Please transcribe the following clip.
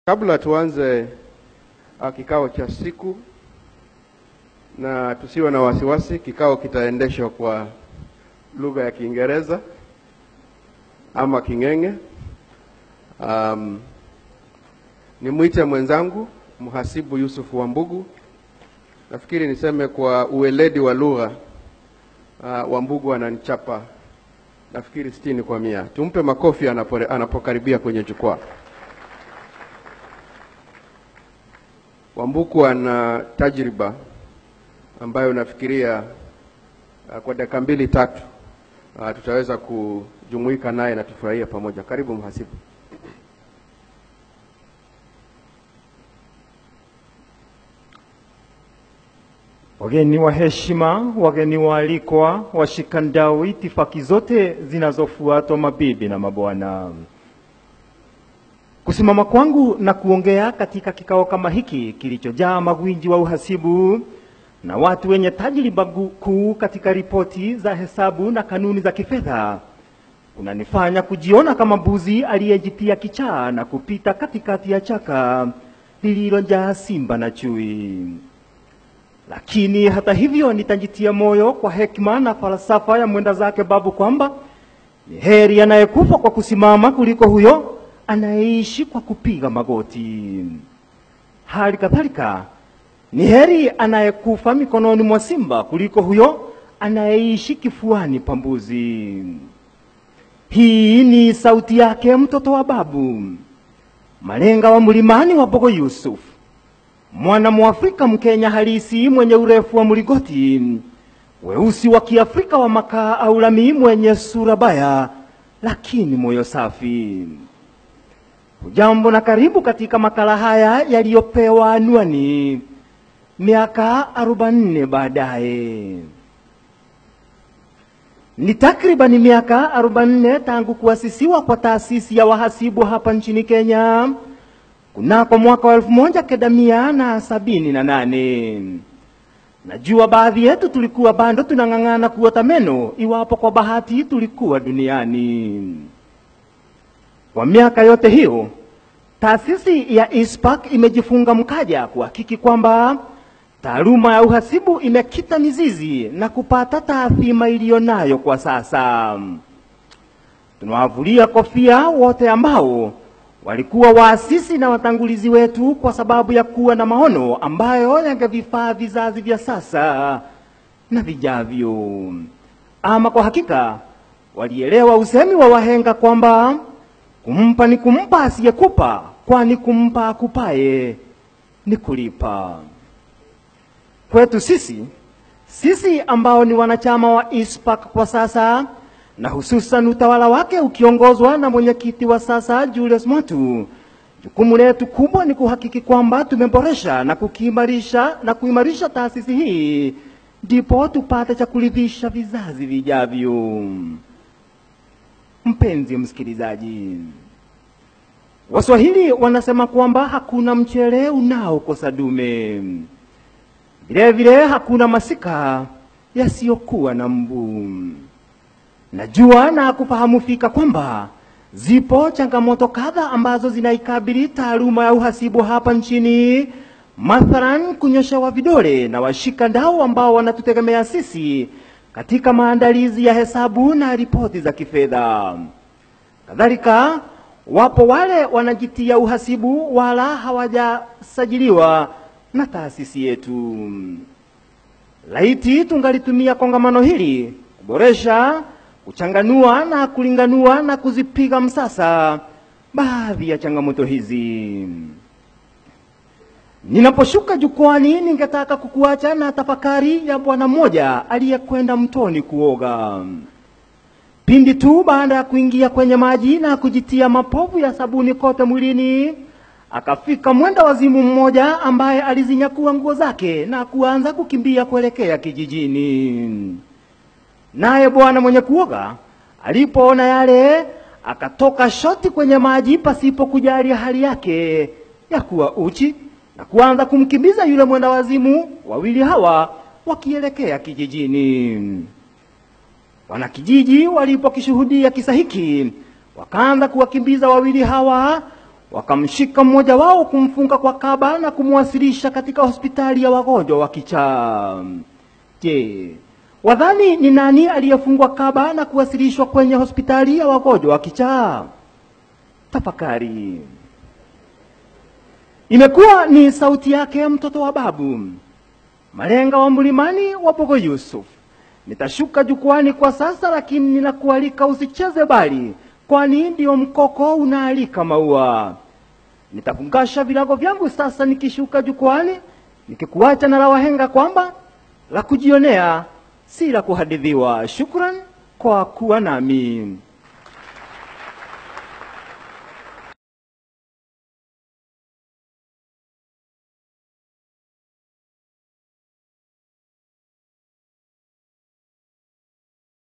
Kabla tuanze uh, kikao cha siku, na tusiwe na wasiwasi, kikao kitaendeshwa kwa lugha ya Kiingereza ama King'eng'e. Um, nimwite mwenzangu mhasibu Yusuf Wambugu. Nafikiri niseme kwa uweledi wa lugha uh, Wambugu ananichapa nafikiri sitini kwa mia. Tumpe makofi anapore, anapokaribia kwenye jukwaa. Wambuku ana tajriba ambayo nafikiria uh, kwa dakika mbili tatu uh, tutaweza kujumuika naye na tufurahie pamoja. Karibu mhasibu. Wageni wa heshima, wageni waalikwa, washikandau, itifaki zote zinazofuatwa, mabibi na mabwana, kusimama kwangu na kuongea katika kikao kama hiki kilichojaa magwinji wa uhasibu na watu wenye tajriba kuu katika ripoti za hesabu na kanuni za kifedha kunanifanya kujiona kama mbuzi aliyejitia kichaa na kupita katikati ya chaka lililojaa simba na chui. Lakini hata hivyo nitajitia moyo kwa hekima na falsafa ya mwenda zake babu kwamba ni heri anayekufa kwa kusimama kuliko huyo anayeishi kwa kupiga magoti. Hali kadhalika ni heri anayekufa mikononi mwa simba kuliko huyo anayeishi kifuani pa mbuzi. Hii ni sauti yake mtoto wa babu, malenga wa mlimani wa Bogo Yusuf, mwana Mwafrika Mkenya halisi mwenye urefu wa mligoti, weusi wa Kiafrika wa makaa au lami, mwenye sura baya lakini moyo safi. Hujambo na karibu katika makala haya yaliyopewa anwani miaka arobaini baadaye. Ni takribani miaka arobaini tangu kuasisiwa kwa taasisi ya wahasibu hapa nchini Kenya kunako mwaka wa elfu moja kenda mia na sabini na nane. Najua baadhi yetu tulikuwa bado tunang'ang'ana kuota meno iwapo kwa bahati tulikuwa duniani. Kwa miaka yote hiyo taasisi ya ISPAC imejifunga mkaja kuhakiki kwamba taaluma ya uhasibu imekita mizizi na kupata taathima iliyo nayo kwa sasa. Tunawavulia kofia wote ambao walikuwa waasisi na watangulizi wetu kwa sababu ya kuwa na maono ambayo yangevifaa vizazi vya sasa na vijavyo. Ama kwa hakika walielewa usemi wa wahenga kwamba kumpa ni kumpa asiyekupa, kwani kumpa akupaye ni kulipa. Kwetu sisi sisi ambao ni wanachama wa ISPAC kwa sasa na hususan utawala wake ukiongozwa na mwenyekiti wa sasa Julius Mwatu, jukumu letu kubwa ni kuhakiki kwamba tumeboresha na kukiimarisha na kuimarisha taasisi hii, ndipo tupate cha kuridhisha vizazi vijavyo. Mpenzi msikilizaji, Waswahili wanasema kwamba hakuna mchele unaokosa dume, vile vile hakuna masika yasiyokuwa na mbu. Najua na kufahamu fika kwamba zipo changamoto kadha ambazo zinaikabili taaluma ya uhasibu hapa nchini, mathalan kunyoshewa vidole na washika ndao ambao wanatutegemea sisi katika maandalizi ya hesabu na ripoti za kifedha. Kadhalika, wapo wale wanajitia uhasibu wala hawajasajiliwa na taasisi yetu. Laiti tungalitumia kongamano hili kuboresha, kuchanganua na kulinganua na kuzipiga msasa baadhi ya changamoto hizi. Ninaposhuka jukwani, ningetaka kukuacha na tafakari ya bwana mmoja aliyekwenda mtoni kuoga. Pindi tu baada ya kuingia kwenye maji na kujitia mapovu ya sabuni kote mwilini, akafika mwenda wazimu mmoja ambaye alizinyakua nguo zake na kuanza kukimbia kuelekea kijijini. Naye bwana mwenye kuoga alipoona yale, akatoka shoti kwenye maji pasipo kujali hali yake ya kuwa uchi na kuanza kumkimbiza yule mwenda wazimu, wawili hawa wakielekea kijijini. Wanakijiji walipokishuhudia kisa hiki, wakaanza kuwakimbiza wawili hawa wakamshika mmoja wao kumfunga kwa kaba na kumwasilisha katika hospitali ya wagonjwa wa kichaa. Je, wadhani ni nani aliyefungwa kaba na kuwasilishwa kwenye hospitali ya wagonjwa wa kichaa? Tafakari. Imekuwa ni sauti yake mtoto wa babu malenga wa mlimani wa Bogo Yusuf. Nitashuka jukwani kwa sasa, lakini ninakualika usicheze bali, kwani ndio mkoko unaalika maua. Nitafungasha virago vyangu sasa nikishuka jukwani, nikikuacha na la wahenga kwamba la kujionea si la kuhadithiwa. Shukran kwa kuwa nami.